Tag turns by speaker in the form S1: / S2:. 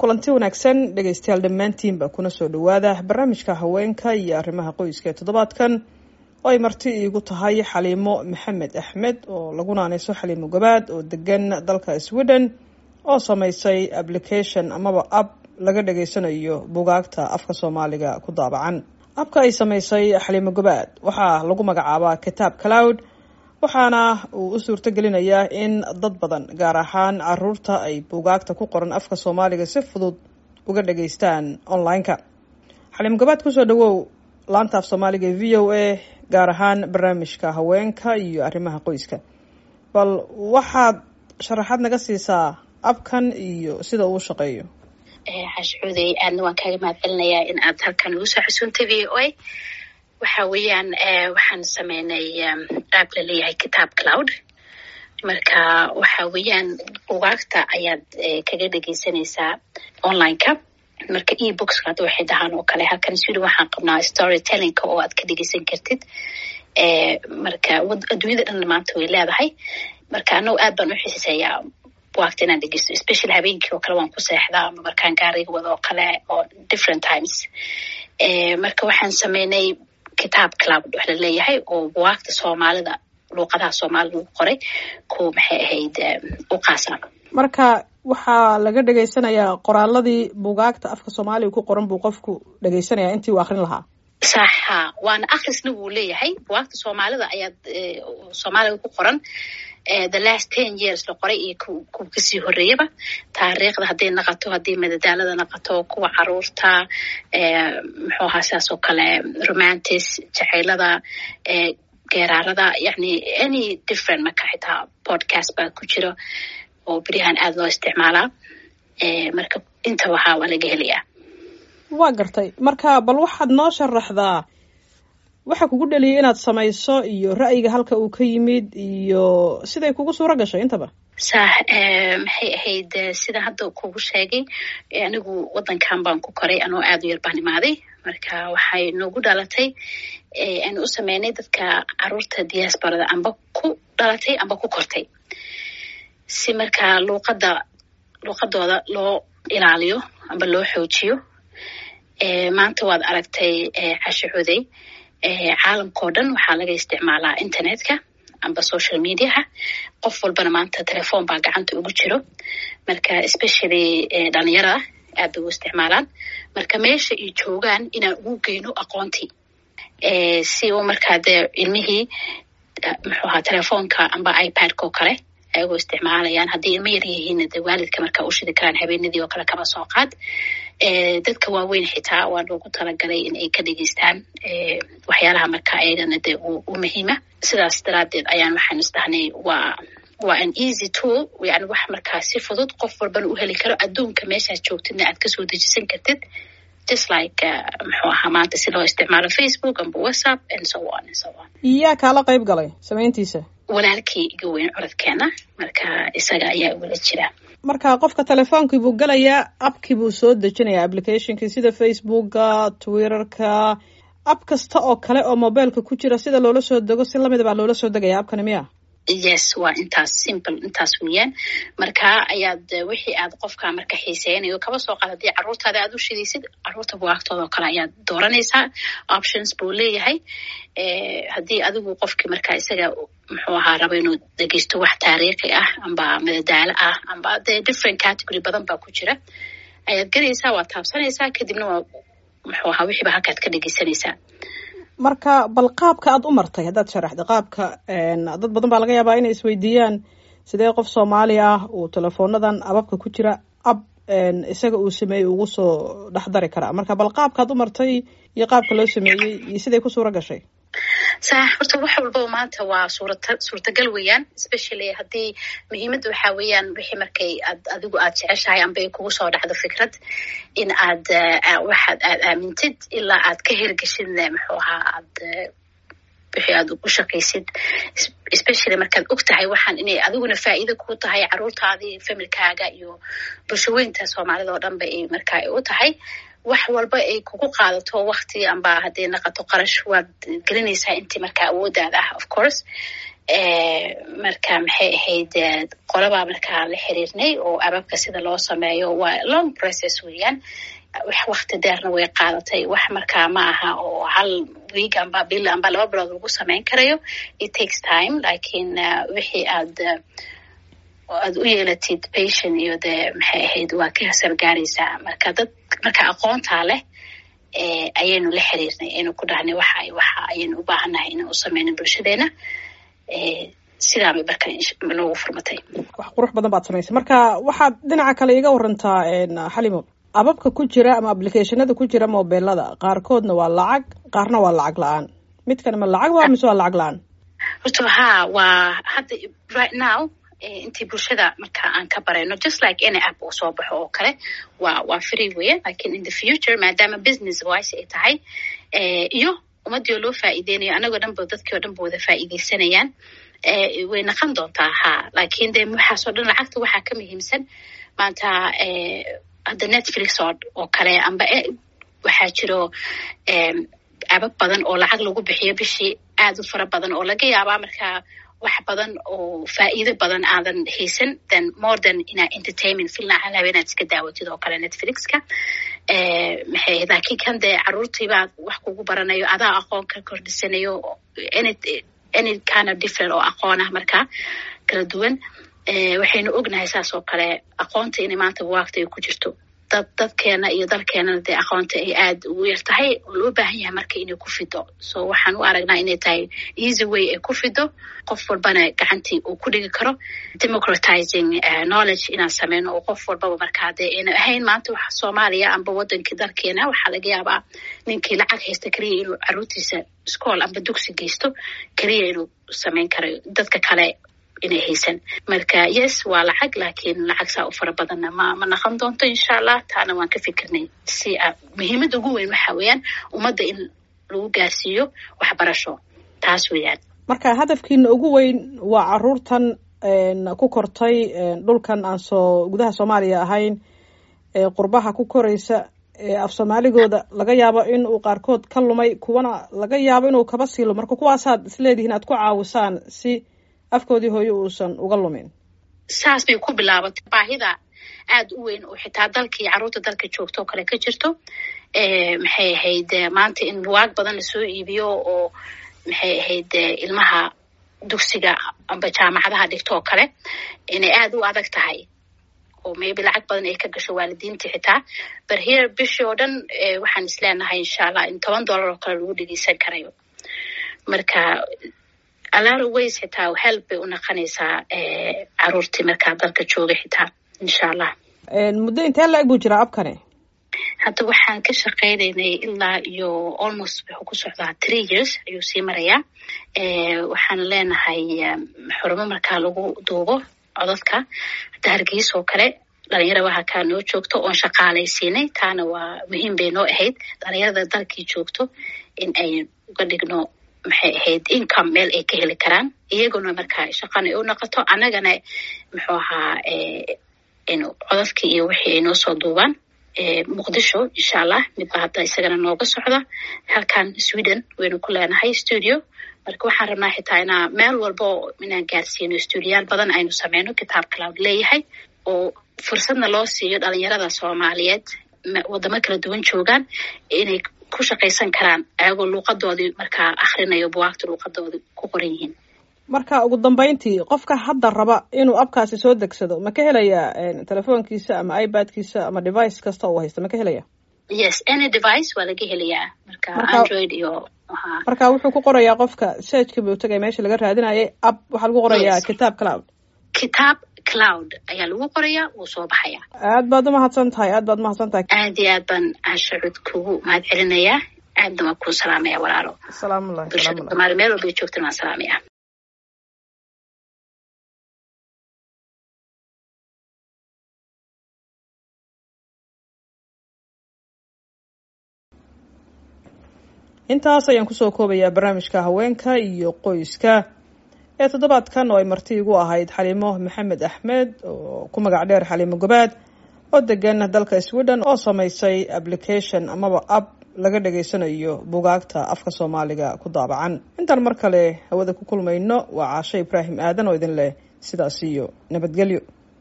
S1: kulanti wanaagsan dhegaystayaal dhammaantiinba kuna soo dhowaada barnaamijka haweenka iyo arrimaha qoyska ee toddobaadkan oo ay marti iigu tahay xaliimo maxamed axmed oo lagu naanayso xaliimo gabaad oo degan dalka sweden oo samaysay application amaba app laga dhageysanayo bugaagta afka soomaaliga ku daabacan abka ay samaysay xaliimo gabaad waxaa lagu magacaabaa kitaab cloud waxaana uu u suurto gelinayaa in dad badan gaar ahaan caruurta ay buugaagta ku qoran afka soomaaliga si fudud uga dhageystaan online-ka xaliimo gabaad kusoo dhawow laanta af soomaaliga ee v o a gaar ahaan barnaamijka haweenka iyo arrimaha qoyska bal waxaad sharaxaad naga siisaa abkan iyo sida uu shaqeeyo
S2: xashcuuday aadna waan kaaga mahad celinayaa in aad halkan ugu soo xusuuntay v o a waxa weeyaan waxaan sameynay aab la leeyahay kitaab cloud marka waxa weeyaan bugaagta ayaad kaga dhegeysanaysaa online-ka marka e bookska hadda waxay dhahaan oo kale halkan sweden waxaan qabnaa story tellingka oo aad ka dhegeysan kartid marka adduunyada dhan maanta way leedahay marka anagu aad baan u xiiseeyaa bugaagta inaan dhegeysto especially habeenkii oo kale waan ku seexdaa ama markaan gaariga wado oo kale oo different times marka waxaan sameynay kitaab cloud wax la leeyahay oo bugaagta soomaalida luuqadaha soomaalida lagu qoray ku maxay ahayd u qaasa
S1: marka waxaa laga dhegeysanayaa qoraaladii bugaagta afka soomaaliga ku qoran buu qofku dhegeysanaya intii uu akrin lahaa
S2: sax ha waana akrisna wuu leeyahay bugaagta soomaalida ayaad soomaaliga ku qoran the last ten years la qoray iyo kuwa kasii horeeyaba taariikhda hadday naqato haddii madadaalada naqato kuwa caruurta muxuu ahaa sidaas oo kale romantis jacaylada geeraarada yani any different marka xitaa podcast baa ku jiro oo beryahan aada loo isticmaalaa marka inta waxaa waa laga helayaa
S1: waa gartay marka bal waxaad noo sharaxdaa waxa kugu dhaliyay inaad samayso iyo ra'yiga halka uu ka yimid iyo siday kugu suuro gashay intaba
S2: sax maxay ahayd sida hadda kugu sheegay anigu waddankan baan ku koray anoo aada u yar baan imaaday marka waxay noogu dhalatay aanu u sameynay dadka caruurta diasporada amba ku dhalatay amba ku kortay si markaa luuqadda luuqadooda loo ilaaliyo amba loo xoojiyo maanta waad aragtay cashaxuday caalamkao dhan waxaa laga isticmaalaa internetka amba social mediaha qof walbana maanta telefoon baa gacanta ugu jiro marka especially dhalinyarada aad bay u isticmaalaan marka meesha ay joogaan inaan ugu geyno aqoontii si u markaa dee ilmihii muxuu ahaa telefoonka amba ipad-ka oo kale ayagoo isticmaalayaan haddii ilmo yar yihiin de waalidka markaa u shidi karaan habeenadii oo kale kaba soo qaad dadka waaweyn xitaa waa loogu talagalay in ay ka dhegeystaan waxyaalaha marka ayagana de u muhiima sidaas daraadeed ayaan waxaan isdhahnay waa waa an easy tool yani wax markaa si fudud qof walbana u heli karo adduunka meeshaad joogtidna aad kasoo dejisan kartid just like muxuu ahaa maanta si loo isticmaalo facebook amba whatsapp and so on and so on
S1: yaa kaala qayb galay samayntiisa
S2: walaalkii iga weyn codadkeena marka isaga ayaa wala jira
S1: marka qofka telefoonkii buu galayaa appkii buu soo dejinayaa applicationkii sida facebooka twitterka app kasta oo kale oo mobileka ku jira sida loola soo dego si lamida baa loola soo degaya appkani miya
S2: yes waa intaas simple intaas weeyaan marka ayaad wixii aad qofka marka xiiseynayo kaba soo qaad haddii caruurtaada aad u shidaysid caruurta bugaagtooda oo kale ayaad dooranaysaa options buu leeyahay haddii adigu qofkii marka isaga muxuu ahaa raba inuu dhegeysto wax taariikhi ah amba madadaalo ah amba dee different category badan baa ku jira ayaad gelaysaa waad taabsanaysaa kadibna waa muxuu ahaa wixiiba halkaad ka dhegeysanaysaa
S1: marka bal qaabka aad u martay haddaad sharaxda qaabka dad badan baa laga yaabaa inay isweydiiyaan sidee qof soomaali ah uu telefoonadan ababka ku jira ab isaga uu sameeyey ugu soo dhexdari karaa marka bal qaabkaad u martay iyo qaabka loo sameeyey iyo siday ku suuro gashay
S2: sax horta wax walbaba maanta waa suurata suurtagal weeyaan especially haddii muhiimadda waxaa weeyaan wixii markay aad adigu aad jeceshahay amba ay kugu soo dhacdo fikrad in aad waxaad aad aamintid ilaa aad ka hirgeshidna muxuu ahaa aad wixii aad ugu shaqaysid especially markaad og tahay waxaan inay adiguna faa'iido ku tahay caruurtaadii familkaaga iyo bulshaweynta soomaalida oo dhanba ay markaa u tahay wax walba ay kugu qaadato wakti amba hadday naqato qarash waad gelinaysaa intii markaa awoodaada ah of course marka maxay ahayd qolabaa markaa la xiriirnay oo ababka sida loo sameeyo waa long process weeyaan wax wakti deerna way qaadatay wax markaa ma aha oo hal week amba bil amba laba bilood lagu sameyn karayo it takes time lakin wixii aad aad u yeelatid patient iyo dee maxay ahayd waa ka hasargaaraysaa marka dad marka aqoontaa leh ayaynu la xiriirnay aynu ku dhahnay waxa waxa ayaynu u baahannahay inaan u sameyno bulshadeena sidaabay marka noogu furmatay
S1: wax qurux badan baad samaysay marka waxaad dhinaca kale iga warantaa xalimo ababka ku jira ama applicationada ku jira mobilada qaarkoodna waa lacag qaarna waa lacag la-aan midkan ma lacag waa mise waa lacag la-aan
S2: horto ha waa hadda right now intii bulshada marka aan ka barayno just like any app uu soo baxo oo kale waa waa free weya lakin in the future maadaama business wise ay tahay iyo ummadii oo loo faa'iideynayo anagoo dhan ba dadkii oo dhan ba wada faa'iideysanayaan way naqon doontaa ha lakin de waxaasoo dhan lacagta waxaa ka muhiimsan maanta hadda netflix oo kale amba waxaa jiro abab badan oo lacag lagu bixiyo bishii aad u fara badan oo laga yaabaa markaa wax badan oo faa'iido badan aadan haysan then more than inaa entertainment filna halaaba inaad iska daawatid oo kale netflixka maxay ahayd lakin kan dee caruurtiibaa wax kugu baranayo adaa aqoon ka kordhisanayo any any kind of different oo aqoon ah markaa kala duwan waxaynu ognahay saas oo kale aqoonta inay maanta buwaagta ay ku jirto dad dadkeena iyo dalkeenana dee aqoonta ay aad ugu yar tahay oo loo baahan yahay marka inay ku fido so waxaan u aragnaa inay tahay easy way ay ku fido qof walbana gacantii uu ku dhigi karo democratizing knowledge inaan sameyno oo qof walbaba markaa dee ayna ahayn maanta waxa soomaaliya amba wadankii dalkeena waxaa laga yaabaa ninkii lacag haysta keliya inuu caruurtiisa school amba dugsi geysto keliya inuu sameyn karayo dadka kale inay haysan marka yes waa lacag lakin lacag saa u fara badanna ma ma naqon doonto insha allah taana waan ka fikirnay si muhiimadda ugu weyn waxa weeyaan ummadda in lagu gaarsiiyo waxbarasho taas weeyaan
S1: marka hadafkiina ugu weyn waa caruurtan ku kortay dhulkan aan soo gudaha soomaaliya ahayn ee qurbaha ku koraysa ee af soomaaligooda laga yaabo in uu qaarkood ka lumay kuwana laga yaabo inuu kaba sii lumo marka kuwaasaad isleedihiin aad ku caawisaan si afkoodii hooyo uusan uga lumin
S2: saas bay ku bilaabatay baahida aad u weyn oo xitaa dalkii carruurta dalka joogto oo kale ka jirto maxay ahayd maanta in buwaag badan lasoo iibiyo oo maxay ahayd ilmaha dugsiga amba jaamacadaha dhigto oo kale inay aad u adag tahay oo maybe lacag badan ay ka gasho waalidiinta xitaa bar here bishii oo dhan waxaan isleenahay insha allah in toban dollar oo kale lagu dhegeysan karayo marka alaro ways xitaa help bay u naqanaysaa caruurtii markaa dalka jooga xitaa insha allah
S1: muddo intee la-eg buu jiraa abkani
S2: hadda waxaan ka shaqeynaynay ilaa iyo almost wuxuu ku socdaa three years ayuu sii marayaa waxaan leenahay xurumo markaa lagu duubo codadka hadda hargeysa oo kale dhalinyara waxa kaa noo joogto oon shaqaalaysiinay taana waa muhiim bay noo ahayd dhalinyarada dalkii joogto in ay uga dhigno maxay ahayd income meel ay ka heli karaan iyaguna markaa shaqana u noqoto annagana muxuu ahaa codadkii iyo wixii ay noo soo duubaan muqdisho insha allah midba hadda isagana nooga socda halkan sweden waynu ku leenahay studio marka waxaan rabnaa xitaa inaa meel walbo inaan gaarsiino studioyaal badan aynu sameyno kitaab cloud leeyahay oo fursadna loo siiyo dhalinyarada soomaaliyeed wadamo kala duwan joogaan inay ku shaqaysan karaan ayagoo luuqadoodii markaa akhrinayo buwaagta luuqadoodii ku qoran yihiin
S1: marka ugu dambeyntii qofka hadda raba inuu abkaasi soo degsado ma ka helaya telefoonkiisa ama ibadkiisa ama device kasta uu haysta ma ka helaya
S2: yes any device waa laga helayaa marka android iyo
S1: marka wuxuu ku qorayaa qofka searchka buu tagay meesha laga raadinayay ab waxaa lagu qorayaa kitaab cloud
S2: kitaab cloud ayaa lagu qorayaa wuu soo baxayaa
S1: aad baad umahadsan tahay aad baad umahadsan tahay
S2: aad iyo aad baan ashacud kugu mahad celinayaa aadna waan kuu salaamaya walaalo
S1: salaamullahi
S2: bulshada soomaali meel walbay joogtan waan salaamaya
S1: intaas ayaan kusoo koobayaa barnaamijka haweenka iyo qoyska ee toddobaadkan oo ay marti igu ahayd xaliimo maxamed axmed oo ku magac dheer xaliimo gobaad oo degan dalka sweden oo samaysay application amaba app laga dhegaysanayo bugaagta afka soomaaliga ku daabacan intaan mar kale hawada ku kulmayno waa caasho ibraahim aadan oo idin leh sidaas iyo nabadgelyo